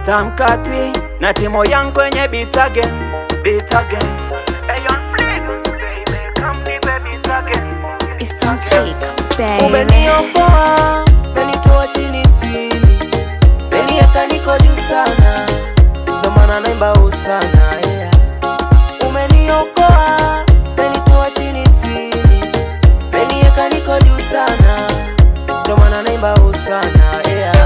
tamkati na timo yangu kwenye beat again, beat again. Ayon please, baby, come nipe beat again. It's on fleek, baby. Umeniokoa, umenitoa chini chini, umeniweka niko juu sana, ndo maana naimba usana yeah. Umeniokoa, umenitoa chini chini, umeniweka niko juu sana, ndo maana naimba usana yeah.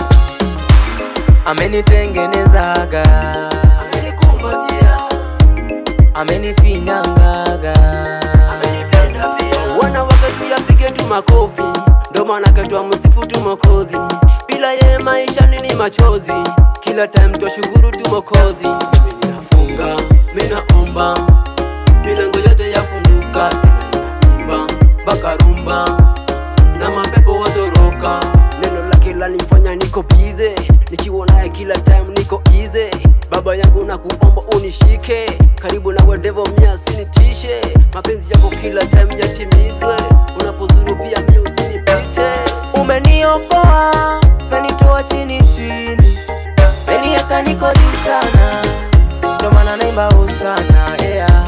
Amenitengenezaga, amenikumbatia, amenifinyangaga, amenipenda pia. Wana wakati yapige tu makofi, ndo maana katwa msifu tu Mokozi. Bila ye maisha nini machozi, kila time twashukuru tu Mokozi. Mimi ninafunga, mimi naomba, milango yote yafunguka, tena naimba mpaka rumba na mapepo watoroka. Neno lake lanifanya niko bize, nikiwa naye kila time niko easy. Baba yangu na kuomba unishike karibu nawe, devo mia sinitishe. Mapenzi yako kila time yatimizwe, unapozuru pia mi usinipite. Umeniokoa, umenitoa chini chini, umeniweka niko juu sana, ndo maana naimba usana yeah.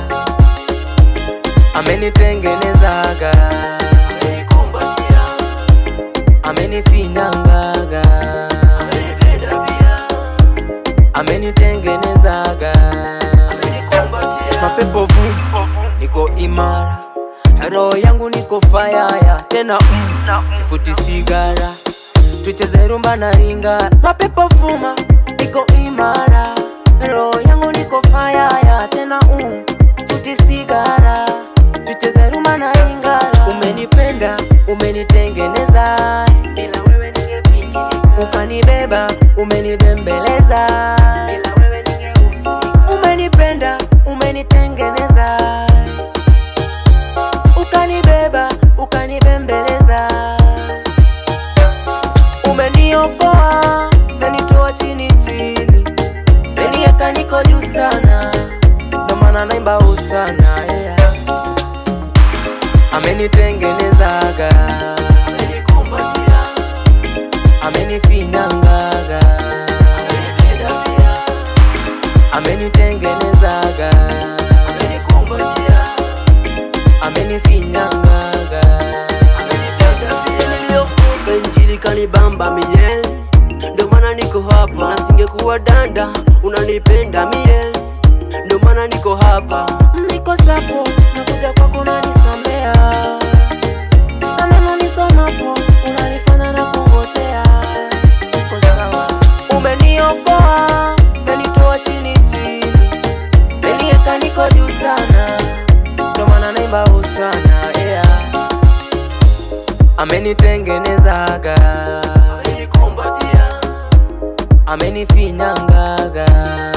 Amenitengenezaga, amenikumbatia amenifinyangaga amenipenda pia amenitengenezaga amenikumbatia mapepo vu niko imara roho yangu niko fayaya tena mm, sifuti sigara tucheze rumba na ringa mapepo fuma niko imara roho yangu niko fayaya tena mm, tuti sigara tucheze rumba na ringa umenipenda umenitengeneza bila wewe ningepingilika ukanibeba umenibembeleza bila wewe ningehuzunika umenipenda umenitengeneza ukanibeba ukanibembeleza umeniokoa umenitoa chini chini umeniweka niko juu sana ndo maana naimba usana yeah. amenitengenezaga amenikumbatia amenifinyangaga amenipenda pia amenitengenezaga amenikumbatia amenifinyangaga amenipenda pia niliokoka injili kanibamba mie ndo maana niko hapa na singekuwa danda unanipenda mie ndo maana niko hapa niko sapo nakuja kwako unanisamea na neno nisomapo unanifanya na kungotea niko sawa umeniokoa umenitoa chini chini umeniweka niko juu sana ndo maana naimba usana yeah. amenitengenezaga amenikumbatia amenifinyangaga